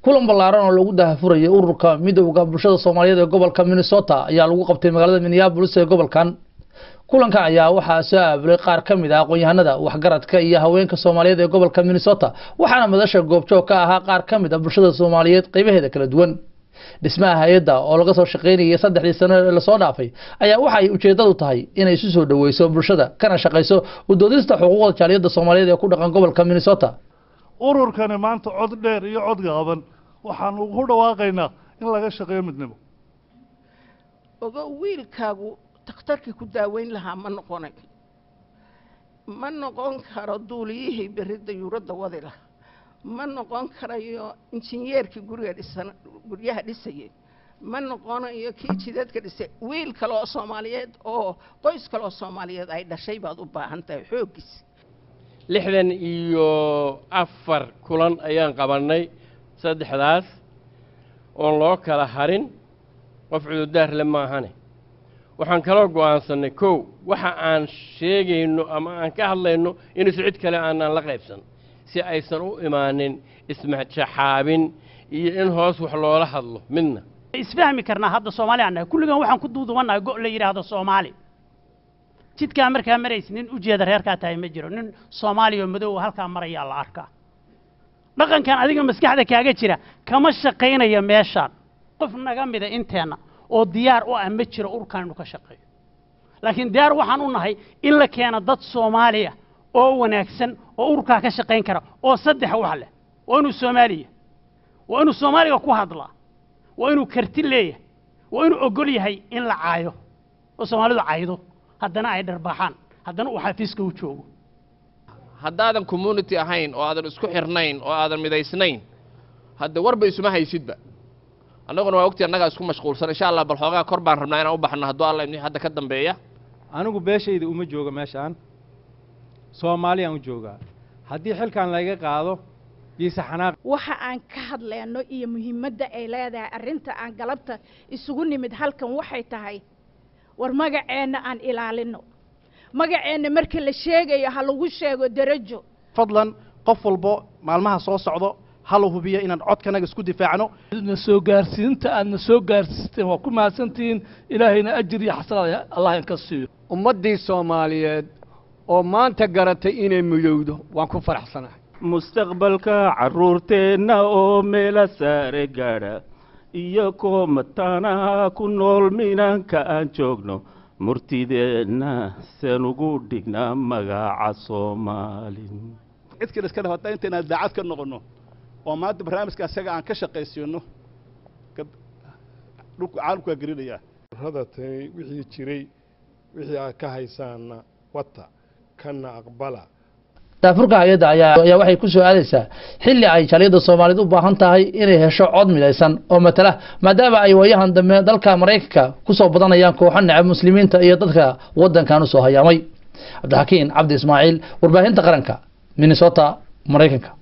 kulan ballaaran oo lagu dahafurayay ururka midowda bulshada soomaaliyeed ee gobolka minnesota ayaa lagu qabtay magaalada minneapolis ee gobolkan kulanka ayaa waxaa soo aabilay qaar ka mid ah aqoon-yahanada waxgaradka iyo haweenka soomaaliyeed ee gobolka minnesota waxaana madasha goobjoog ka ahaa qaar ka mid ah bulshada soomaaliyeed qeybaheeda kala duwan dhismaha hay-adda oo laga soo shaqaynayay saddexdii sano ee lasoo dhaafay ayaa waxa ay ujeedadu tahay inay isu soo dhoweyso bulshada kana shaqayso udoodista xuquuqda jaaliyadda soomaaliyeed ee ku dhaqan gobolka minnesota ururkani maanta cod dheer iyo cod gaaban waxaanu ku dhawaaqaynaa in laga shaqeeyo midnimo ogo wiilkaagu takhtarkii ku daaweyn lahaa ma noqonay ma noqon karo duuliyihii berridda yuuradda wadi laha ma noqon karayo injineerkii guriga dhisan guryaha dhisayay ma noqonayo kii jidadka dhisay wiil kale oo soomaaliyeed oo qoys kale oo soomaaliyeed ay dhashay baad u baahan tahay xooggiis lixdan iyo afar kulan ayaan qabannay saddexdaas oon loo kala harin qof cududaar le maahane waxaan kaloo go'aansannay kow waxa aan sheegayno ama aan ka hadlayno inaysu cid kale aanaan la qaybsan si aysan u imaanin ismajaxaabin iyo in hoos wax loola hadlo midna isfahmi karnaa hadda soomaali aan nahay kulligan waxaan ku duudubannahay go' la yidhaahdo soomaali jidkaa markaa maraysa nin ujeeda reerkaa tahay ma jiro nin soomaaliya oo madow halkaa marayaa la arkaa dhaqankan adiga maskaxda kaaga jira kama shaqaynayo meeshaan qof naga mida inteenna oo diyaar u ah ma jiro urkaan inu ka shaqeeyo laakiin diyaar waxaan u nahay in la keeno dad soomaaliya oo wanaagsan oo urkaa ka shaqayn kara oo saddex wax leh waa inuu soomaaliya waa inuu soomaaliga ku hadlaa waa inuu karti leeyahay waa inuu ogol yahay in la caayo oo soomaalidu caydo haddana ay dharbaaxaan haddana uu xafiiska u joogo haddaadan community ahayn oo aadan isku xirnayn oo aadan midaysnayn hadda warba isuma haysidba annaguna waa ogtii annagaa isku mashquulsan insha allah bal xoogaa kor baan rabnaa inaan u baxno hadduu alla ibni hadda ka dambeeya anigu beeshayda uma joogo meeshaan soomaaliyaan u joogaa haddii xilkan laga qaado biise xanaaq waxa aan ka hadleyno iyo muhiimadda ay leedahay arrinta aan galabta isugu nimid halkan waxay tahay war magaceenna aan ilaalino magaceenna marka la sheegayo ha lagu sheego derajo fadlan qof walbo maalmaha soo socdo hala hubiyo inaan codkanaga isku difaacno na soo gaarsiinta aadna soo gaarsiisteen waa ku mahadsantihiin ilaahayna ajir iyo xasanaad allah inka siiyo ummaddii soomaaliyeed oo maanta garatay inay mudowdo waan ku faraxsanahay mustaqbalka carruurteenna oo meela saare gaadha iyo koo mataanaha ku nool minaanka aan joogno murtideenna seen ugu dhignaa magaca soomaalin cid kale iska dhafata intaynaan daacad ka noqonno oo maanta barnaamijka asaga aan ka shaqaysiino dhulku caalamku waa gelinayaa radatani wixii jiray wixii aad ka haysaanna wata kana aqbala daafurka hay-adda ayaa ayaa waxay ku soo aadaysaa xilli ay jaaliyadda soomaaliyeed u baahan tahay inay hesho cod midaysan oo matala maadaama ay waayahan dambe dalka maraykanka kusoo badanayaan kooxo necab muslimiinta iyo dadka waddankan usoo hayaamay cabdixakiin cabdi ismaaciil warbaahinta qaranka minnesota maraykanka